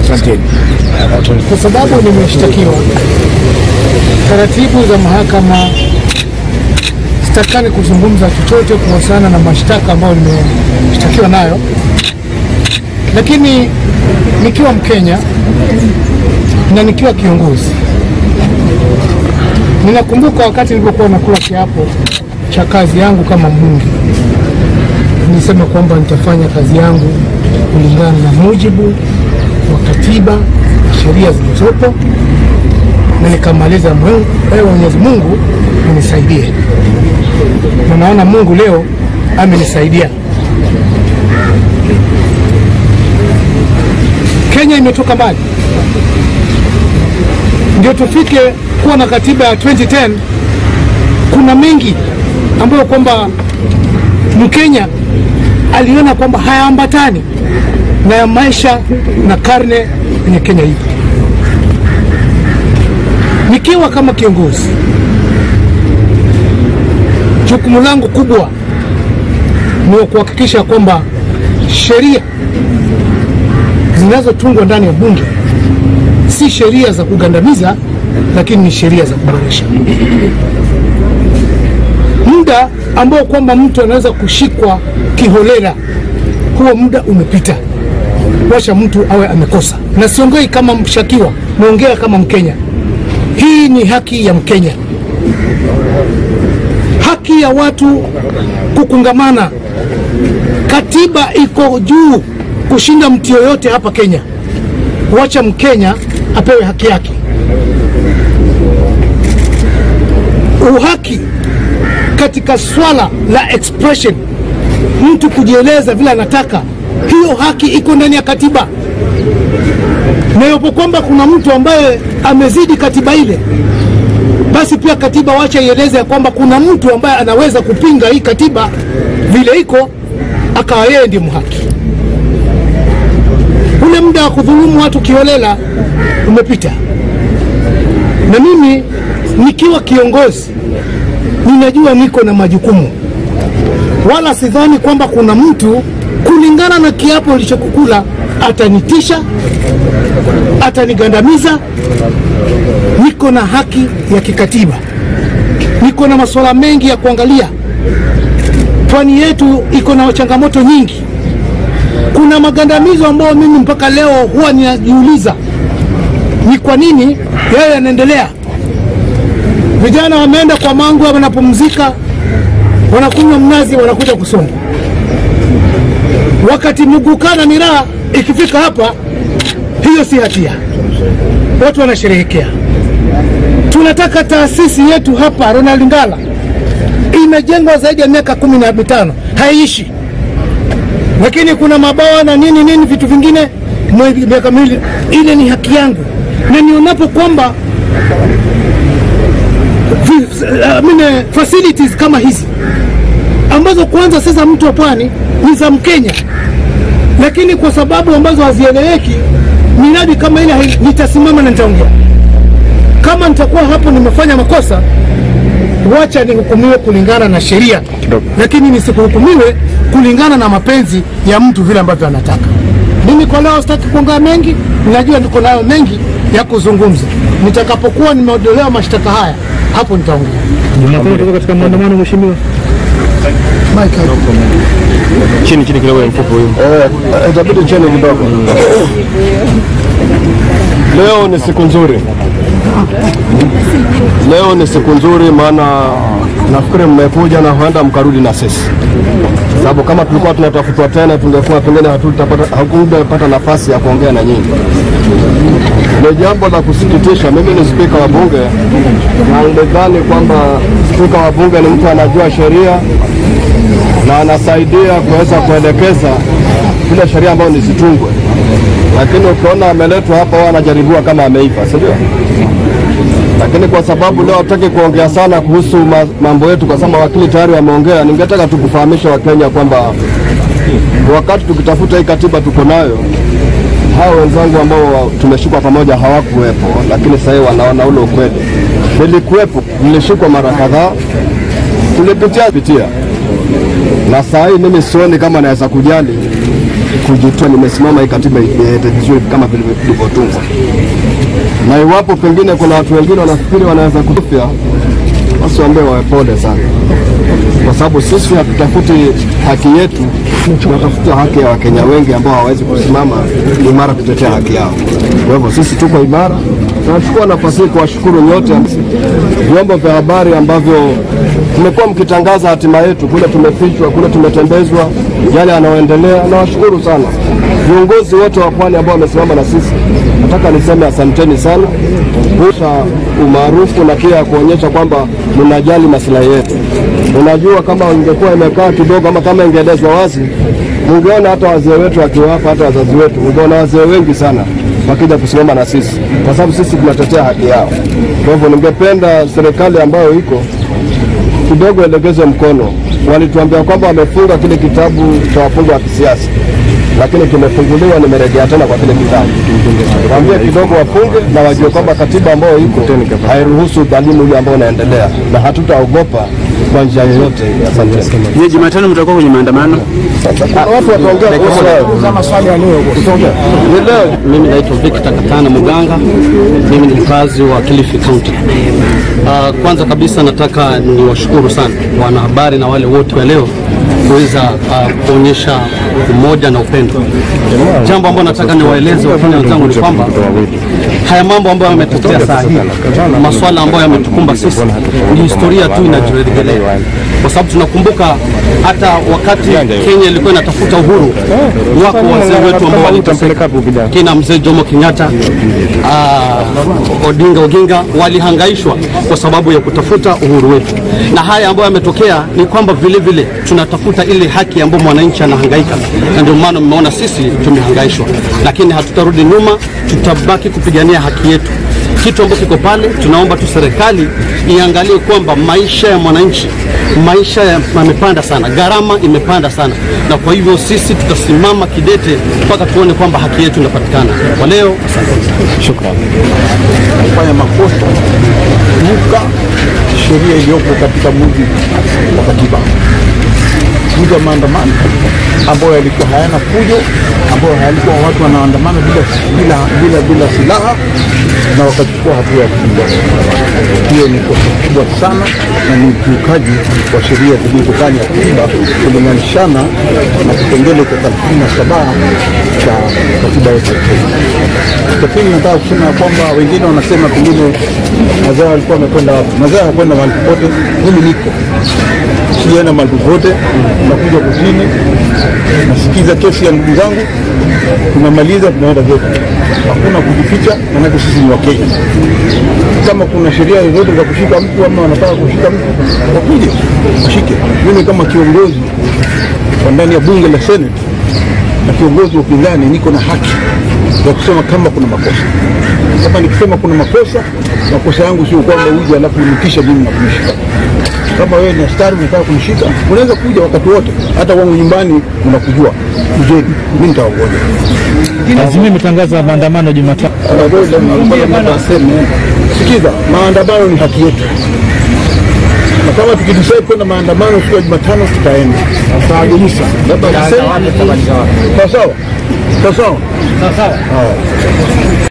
Asanteni. kwa sababu nimeshtakiwa. Taratibu za mahakama, sitakani kuzungumza chochote kuhusiana na mashtaka ambayo nimeshtakiwa nayo, lakini nikiwa Mkenya na nikiwa kiongozi, ninakumbuka wakati nilipokuwa nakula kiapo cha kazi yangu kama mbunge, nilisema kwamba nitafanya kazi yangu kulingana na mujibu wa katiba na sheria zilizopo, na nikamaliza. Mungu, ewe Mwenyezi Mungu unisaidie, na naona Mungu leo amenisaidia. Kenya imetoka mbali, ndio tufike kuwa na katiba ya 2010. Kuna mengi ambayo kwamba Mkenya aliona kwamba hayaambatani na ya maisha na karne yenye Kenya ipo. Nikiwa kama kiongozi, jukumu langu kubwa ni kuhakikisha kwamba sheria zinazotungwa ndani ya bunge si sheria za kugandamiza, lakini ni sheria za kuboresha. Muda ambao kwamba mtu anaweza kushikwa kiholela, huo muda umepita. Wacha mtu awe amekosa, na siongei kama mshakiwa, naongea kama Mkenya. Hii ni haki ya Mkenya, haki ya watu kukungamana. Katiba iko juu kushinda mtu yoyote hapa Kenya. Wacha Mkenya apewe haki yake. Uhaki katika swala la expression, mtu kujieleza vile anataka, hiyo haki iko ndani ya katiba, na iwapo kwamba kuna mtu ambaye amezidi katiba ile, basi pia katiba wacha ieleze ya kwamba kuna mtu ambaye anaweza kupinga hii katiba vile iko, akawa yeye ndiye mhaki. Ule muda wa kudhulumu watu kiholela umepita, na mimi nikiwa kiongozi ninajua niko na majukumu, wala sidhani kwamba kuna mtu kulingana na kiapo ilichokukula atanitisha, atanigandamiza. Niko na haki ya kikatiba, niko na masuala mengi ya kuangalia. Pwani yetu iko na changamoto nyingi. Kuna magandamizo ambayo mimi mpaka leo huwa ninajiuliza ni kwa nini yeye yanaendelea. Vijana wameenda kwa Mangwe, wanapumzika, wanakunywa mnazi, wanakuja kusoma. Wakati Muguka na miraa ikifika hapa, hiyo si hatia, watu wanasherehekea. Tunataka taasisi yetu hapa Ronald Ngala imejengwa zaidi ya miaka kumi na mitano haiishi, lakini kuna mabawa na nini nini vitu vingine mwe- miaka miwili. Ile ni haki yangu, na nionapo kwamba vi- I mean, facilities kama hizi ambazo kwanza sasa mtu wa pwani ni za Mkenya, lakini kwa sababu ambazo hazieleweki, miradi kama ile hai- nitasimama na nitaongea. Kama nitakuwa hapo nimefanya makosa, wacha nihukumiwe kulingana na sheria, lakini nisikuhukumiwe kulingana na mapenzi ya mtu vile ambavyo anataka. Mimi kwa leo sitaki kuongea mengi, ninajua niko nayo mengi ya kuzungumza. Nitakapokuwa nimeondolewa mashtaka haya, hapo nitaongea. Mnapenda kutoka katika maandamano mheshimiwa? Mike, Chini chini kidogo ya mfuko huyu. Eh, itabidi cheni kidogo. Leo ni siku nzuri, leo ni siku nzuri, maana nafikiri mmekuja na huenda mkarudi na sisi, sababu kama tulikuwa tunatafutwa tena, tungekuwa pengine hatutapata hakungepata nafasi ya kuongea na nyinyi. Ni jambo la kusikitisha. Mimi ni spika wa bunge na nilidhani kwamba spika wa bunge ni mtu anajua sheria na anasaidia kuweza kuelekeza zile sheria ambazo nisitungwe, lakini ukiona ameletwa hapa, huwa anajaribiwa kama ameiva, si ndio? Lakini kwa sababu leo hataki kuongea sana kuhusu ma- mambo yetu, kwa sababu wakili tayari wameongea, ningetaka tu kufahamisha Wakenya kwamba wakati tukitafuta hii katiba tuko nayo, hao wenzangu ambao tumeshikwa pamoja hawakuwepo, lakini sasa hivi wanaona ule ukweli. Nilikuwepo, nilishikwa mara kadhaa, tulipitia pitia na saa hii mimi sioni kama naweza kujali kujitoa, nimesimama hii katiba iende vizuri kama vilivyotungwa, na iwapo pengine kuna watu wengine wanafikiri wanaweza kutupia, basi waambie wawe pole sana, kwa sababu sisi hatutafuti haki yetu, tunatafuta haki ya Wakenya wengi ambao hawawezi kusimama imara kutetea haki yao. Kwa hivyo sisi tuko imara. Tunachukua nafasi hii kuwashukuru nyote vyombo vya habari ambavyo tumekuwa mkitangaza hatima yetu, kule tumefichwa, kule tumetembezwa, yale yanayoendelea. Nawashukuru sana viongozi wote wa pwani ambao wamesimama na sisi. Nataka niseme asanteni sana kusa umaarufu na pia kuonyesha kwamba mnajali maslahi yetu. Unajua, kama ingekuwa imekaa kidogo ama kama ingeelezwa wazi, mungeona hata wazee wetu wakiwa hapa, hata wazazi wetu, mungeona wazee wengi sana wakija kusimama na sisi, kwa sababu sisi tunatetea haki yao. Kwa hivyo ningependa serikali ambayo iko kidogo elegeze mkono. Walituambia kwamba wamefunga kile kitabu cha wafungwa wa kisiasa, lakini kimefunguliwa, nimerejea tena kwa kile kitabu. Waambie kidogo wafunge na wajue kwamba katiba ambayo iko hairuhusu udhalimu ule ambao unaendelea, na hatutaogopa kwa njia yoyote. Asante. Je, Jumatano mtakuwa kwenye maandamano? Kuna watu wataongea kuhusu hayo. Ni leo Mimi naitwa Victor Katana Muganga, mimi ni mkazi wa Kilifi County. Uh, kwanza kabisa nataka niwashukuru sana wanahabari na wale wote wa leo kuweza uh, kuonyesha umoja na upendo. Jambo ambalo nataka niwaeleze Wakenya wenzangu ni kwamba haya mambo ambayo yametokea saa hii, maswala ambayo yametukumba sisi, ni historia tu inajirejelea, kwa sababu tunakumbuka hata wakati Kenya ilikuwa inatafuta uhuru, wako wazee wetu ambao waliteseka kina mzee Jomo Kenyatta, uh, Odinga Oginga walihangaishwa kwa sababu ya kutafuta uhuru wetu, na haya ambayo yametokea ni kwamba vile vile tunatafuta ile haki ambayo mwananchi anahangaika, na ndio maana mmeona sisi tumehangaishwa, lakini hatutarudi nyuma, tutabaki kupigania haki yetu. Kitu ambacho kiko pale, tunaomba tu serikali iangalie kwamba maisha ya mwananchi, maisha ya- yamepanda sana, gharama imepanda sana, na kwa hivyo sisi tutasimama kidete mpaka tuone kwamba haki yetu inapatikana. Kwa leo, asante. kufanya makosa kukiuka sheria iliyopo katika mujibu wa katiba. Kuja maandamano ambayo yalikuwa hayana fujo, ambayo yalikuwa watu wanaandamana bila, bila, bila, bila silaha na wakachukua hatua ya kupiga. Hiyo ni kosa kubwa sana na ni ukiukaji wa sheria zilizo ndani ya katiba kulinganishana na kipengele cha thelathini na saba cha katiba yetu ya Kenya. Lakini nataka kusema ya kwamba wengine wanasema pengine mazao alikuwa amekwenda wapi. Mazao hakwenda mahali popote, mimi niko sijaenda mahali popote, nakuja kutini, nasikiza kesi ya ndugu zangu, tunamaliza, tunaenda zetu. Hakuna kujificha, manake sisi ni Wakenya. Kama kuna sheria zozote za kushika mtu ama wanataka kushika mtu, wakuje washike. Mimi kama kiongozi wa ndani ya bunge la Senate na kiongozi wa upinzani niko na haki ya kusema kama kuna makosa. Kama nikisema kuna makosa, makosa yangu sio kwamba uje alafu unikisha mimi na kunishika. Kama wewe ni askari unataka kunishika, unaweza kuja wakati wote, hata wangu nyumbani unakujua. Kujeni, mimi nitawagoja. Azimio imetangaza maandamano Jumatano. Sikiza, maandamano ni haki yetu, na kama tukidecide kwenda maandamano siku ya Jumatano tutaenda. Tutawajulisha. Sawa sawa, sawa sawa.